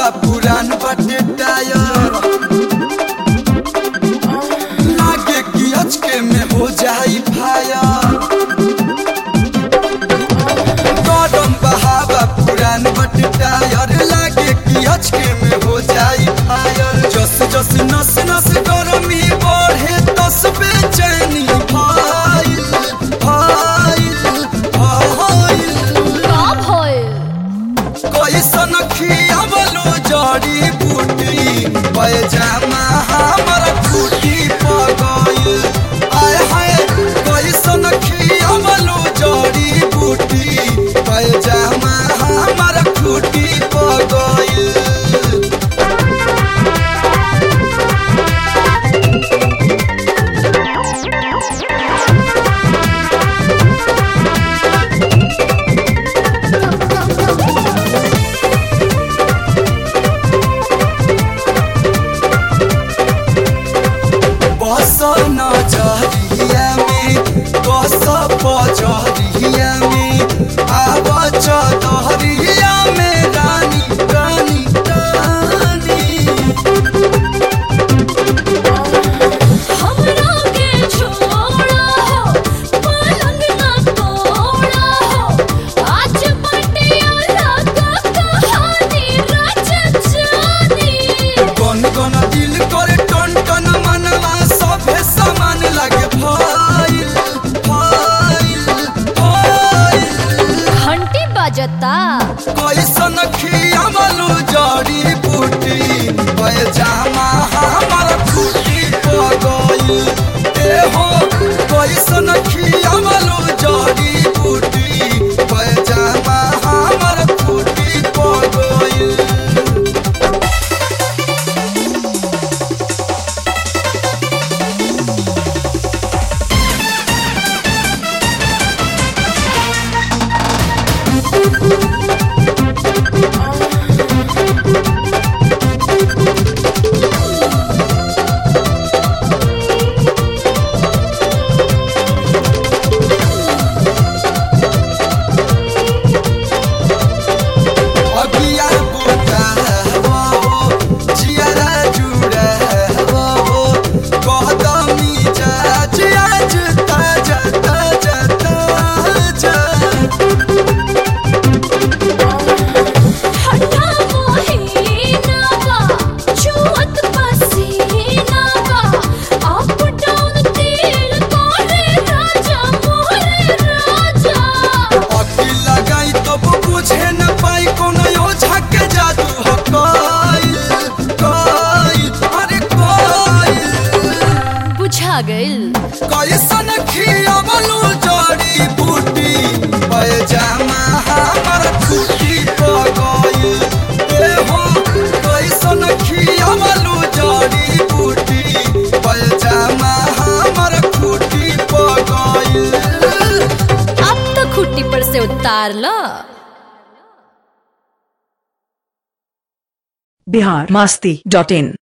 बहावा पुरान बाटे टायर लागे कि अचके में हो जाई फायर गरम बहावा पुरान बाटे टायर लागे कि अचके में हो जाई फायर जस जस नस नस गरमी बढ़े तस बेचैनी फाइल फाइल फाइल का भइल कैसन खियावलो जड़ी बूटी पैजामा हमर फूटी पगल आय हाय कैसन खियावलो जड़ी बूटी पैजामा हमर फूटी पगल बस नजरिया में बस पजरिया में आब चदरिया में रानी रानी रानी हमरा के छोड़ा हो पलंग ना तोड़ा हो आज बटिया लगा कहानी रच जानी कौन कौन दिल करे टन टन मनवा सभे समान लगे फाइल फाइल फाइल घंटी बजता कैसन खियावलो जड़ी बूटी पैजामा हमर फूटी पगल ए हो कैसन खियावलो जड़ी बूटी पैजामा हमर फूटी पगल अगिया बुता हो जियारा जुड़ा हो कदमी जाज आज ताजा ताजा ताजा हटा मोहिना बा छुअत पसीना बा अप डाउन तेल करे राजा मोरे राजा अखी लगाई तब बुझे न पाई कोनो ओझा के जादू हो कइल कइल अरे कइल बुझा गइल कैसन खियावलो जड़ी बूटी पैजामा हमर फूटी पगल ए हो कैसन खियावलो जड़ी बूटी पैजामा हमर फूटी पगल अब तो खुट्टी पर से उतार लो बिहार मास्ती डॉट इन